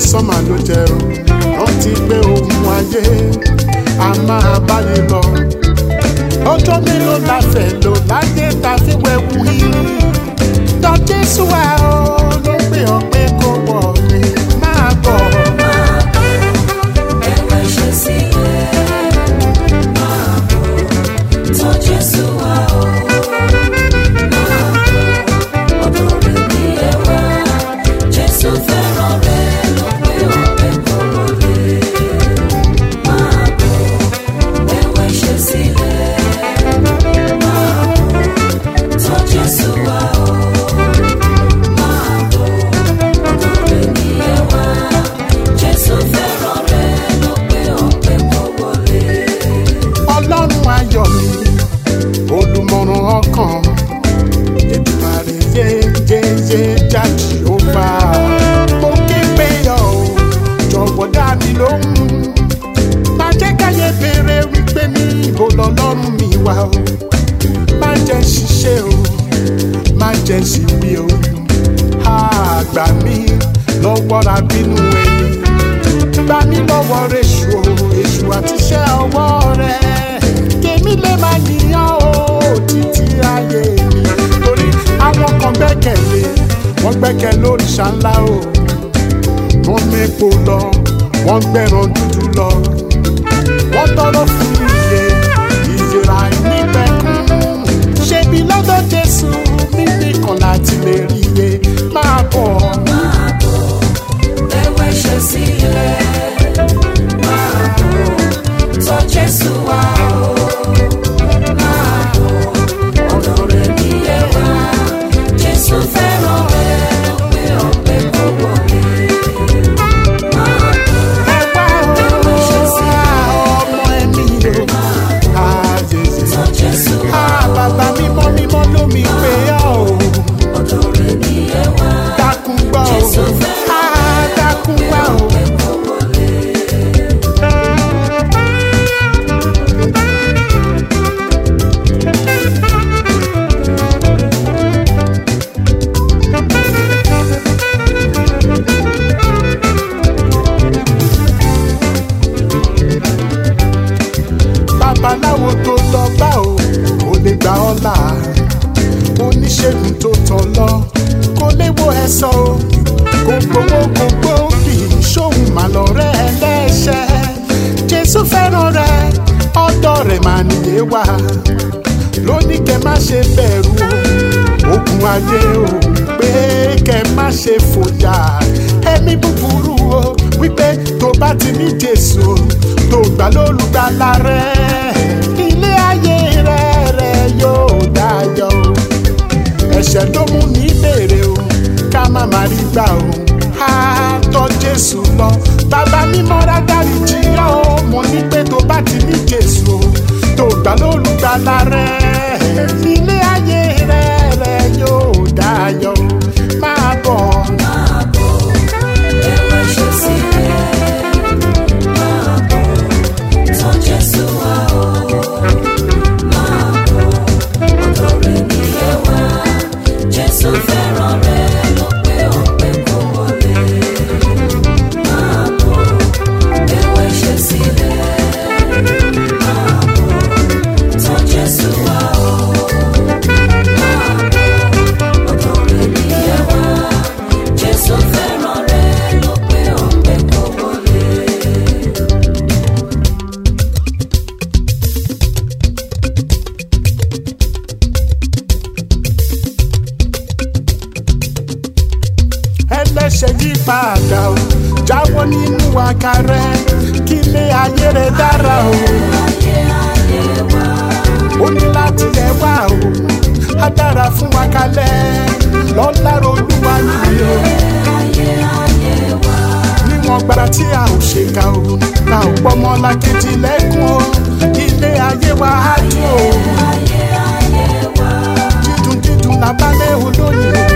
lásán mà ló jẹ o rántí pé ohun ayé a máa báyé lọ ọjọ́ mélòó la fẹ́ lò láyé ta fi wẹ̀wù yìí tọ́ jésù wa o ló pè ọ́ pé kó wọlé máa bọ̀. Ẹ̀wẹ̀ ṣe sílẹ̀, máa bọ̀, tọ́ Jésù wá o. Máa bọ̀, ọ̀dọ̀ rẹ̀ ni ẹ wá. Jésù fẹ́ràn rẹ ló pé ọ̀pẹ kò wọlé. Máa bọ̀, ẹ̀wẹ̀ ṣe sílẹ̀, máa bọ̀, tọ́ Jésù wá o. Máa bọ̀, ọ̀dọ̀ rẹ̀ ni ẹ wá. Jésù fẹ́ràn rẹ ló pé ọ̀pẹ kò wọlé. ọlọ́run ayọ̀ mi olùmọ̀ràn ọkàn ètùmàrè yéyéyé jáde ó bá mo ké pé ọ ò jọ̀wọ́ dá mi lóhùn má jẹ́ káyé béèrè wípé ní ibo lọ́lọ́run mi wà o má jẹ́ ṣiṣẹ́ o má jẹ́ ṣìwí o àgbà mi lọ́wọ́ ra bínú ẹni gbà mí lọ́wọ́ rẹ̀ṣù o èṣù àti iṣẹ́ ọwọ́ rẹ̀ kèmí lè máa yíyan o títí ayé mi torí àwọn kan gbẹ́kẹ̀lé wọ́n gbẹ́kẹ̀ lóríṣà ńlá o wọ́n mépo lọ wọ́n gbẹ̀ràn dúdú lọ wọ́n tọrọ fún iye ìyẹ̀rà ìnípẹ̀kún ṣebí lọ́dọ̀ jésù mímí kan láti lè rí iye máa bọ̀. Máa bọ̀, ẹ̀wẹ̀ ṣe sílẹ̀. Máa bọ̀, tọ́ Jésù wá o. Máa bọ̀, ọ̀dọ̀ rẹ̀ ni ẹ wá. Jésù fẹ́ràn rẹ ló pé ọ̀pẹ kò wọlé. Máa bọ̀, ẹ wá ẹ̀wẹ̀ ṣe o sílẹ̀. ọmọ ẹ̀mí o. Ah, Jésù. Tọ́ Jésù wá Ah, o. bàbá mímọ́ mímọ́ ló mi pé ọ́ o. Ọ̀dọ̀ rẹ̀ ni ẹ wá. dákun gbọ́ o. Jésù fẹ́ràn Ah, dákun pé gbọ́ o. ọ̀pẹ kò wọlé. babaláwo tó lọ bá o kò lè gbà ọ́ là oníṣègùn tó tọ̀ lọ kò lè wo ẹ̀sọ́ o kò gbowó kò gbòógì ṣóhun mà lọ́rẹ́ ẹlẹ́ṣẹ̀ jésù fẹ́ràn rẹ ọ̀dọ̀ rẹ̀ mà nìyé wá lóní kẹ má ṣe bẹ̀rù o ogun ayé o pé kẹ má ṣe fòyà ẹ̀mí búburú o wípé tó bá ti ní jésù tó gbà lólùgbàlà rẹ ilé ayé rẹ rẹ yóò dáyọ̀ o ẹ̀ṣẹ̀ ló mú ní bèrè o ká má má rí gbà o á tọ́ jésù lọ bàbá mímọ́ rádárí jìyà o mo ní pé tó bá ti ní jésù o tó gbà lólùgbàlà rẹ ilé ayé rẹ rẹ yóò dáyọ̀ o máa bọ̀. Máa bọ̀, ẹ̀wẹ̀ ṣe sílẹ̀. Máa bọ̀, tọ́ Jésù wá o. Máa bọ̀, ọ̀dọ̀ rẹ̀ ni ẹ wá. Jésù fẹ́ràn rẹ ló pé ọ̀pẹ kò wọlé. Máa bọ̀, ẹ̀wẹ̀ ṣe sílẹ̀. Máa bọ̀, tọ́ Jésù wá o. Máa bọ̀, ọ̀dọ̀ rẹ̀ ni ẹ wá. Jésù fẹ́ràn rẹ ló pé ọ̀pẹ kò wọlé. ẹlẹ́ṣẹ̀ yí padà o jáwọ́ nínú àkàrẹ kí ilé ayé rẹ dára o Ayé ayé wá. ó ní láti yẹ wá o á dára fún wa kalẹ̀ lọ́lá olúwa nìyí o Ayé ayé wá. níwọ̀n gbára tí a ò ṣe ká o ká ò pọ́mọ lákejì lẹ́kùn o ilé ayé wa á dùn o Ayé ayé wá. dídùn dídùn làbálẹ̀ olóyìn o